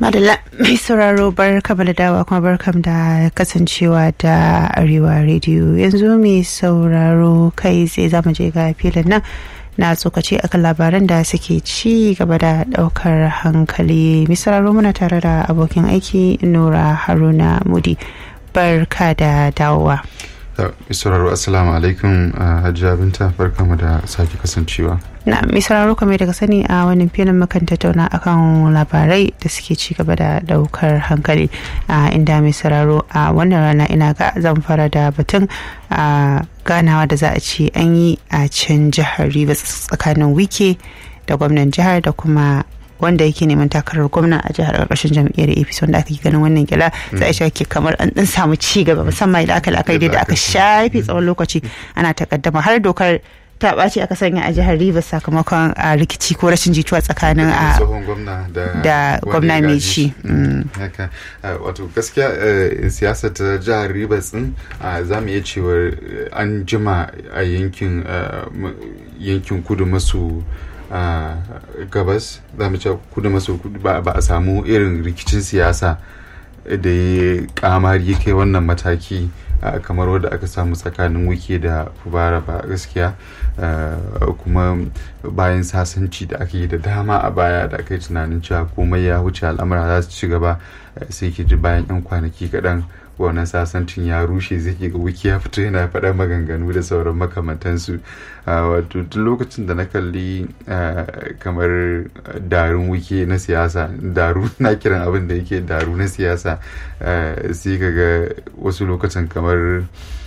Madalla mai sauraro bar kama da dawa kuma barkam da kasancewa da Arewa Radio yanzu mai sauraro kai sai za mu je ga filin nan na tsokaci akan labaran da suke ci gaba da daukar hankali mai sauraro muna tare da abokin aiki Nura Haruna Mudi barka da dawowa. sauraro assalamu alaikum hajiya binta barkamu da sake kasancewa na mai sauraro kamar daga sani a wannan filin makan tattauna akan labarai da suke ci gaba da daukar hankali a inda mai sauraro a wannan rana ina ga zan fara da batun a ganawa da za a ce an yi a can jihar rivers tsakanin wike da gwamnan jihar da kuma wanda yake neman takarar gwamna a jihar karkashin jam'iyyar apc wanda aka yi ganin wannan gila za a shake kamar an dan samu ci gaba musamman idan aka la'akari da aka shafe tsawon lokaci ana takaddama har dokar ta ɓaci aka sanya a jihar Rivers sakamakon a rikici ko rashin jituwa tsakanin a da gwamna mai ci. wato gaskiya siyasar ta jihar Rivers din za mu iya cewa an jima a yankin yankin kudu maso a gabas za mu ce kudu maso kudu ba a samu irin rikicin siyasa da ya kamari ya kai wannan mataki kamar wadda aka samu tsakanin wike da fubara ba gaskiya kuma bayan sasanci da aka yi da dama a baya da aka yi tunanin cewa komai ya wuce al'amura za su ci gaba sai ke ji bayan 'yan kwanaki kaɗan wannan sasancin ya rushe zai ke ga wiki ya fito yana faɗa maganganu da sauran makamantansu wato tun lokacin da na kalli kamar darun wiki na siyasa daru na kiran abin da yake daru na siyasa sai ka ga wasu lokacin kamar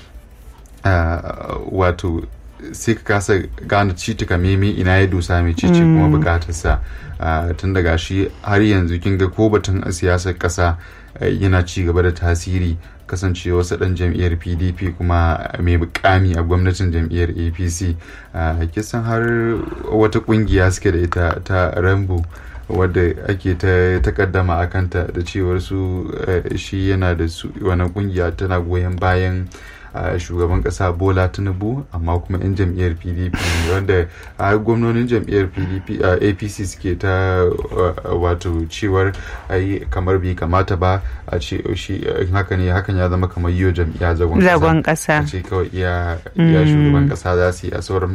wato sai ka kasa gane citika meme ina ya dosa mai cici kuma bukatarsa tun daga shi har yanzu kin ga ko batun siyasar kasa yana ci gaba da tasiri kasance wasu ɗan jam'iyyar pdp kuma mai mukami a gwamnatin jam'iyyar apc kisan har wata kungiya suke da ita ta rambo wadda ake ta takaddama a kanta da cewar su shi yana da su wani kungiya tana goyon bayan Uh, shugaban kasa bola tinubu amma kuma 'yan jam'iyyar pdp wanda a uh, gwamnonin jam'iyyar pdp uh, apc suke ta wato cewar ai kamar bai kamata ba a ce shi haka ne hakan ya zama kamar yiwa jam'iyya zagon kasa ce kawai iya shugaban kasa za su yi a sauran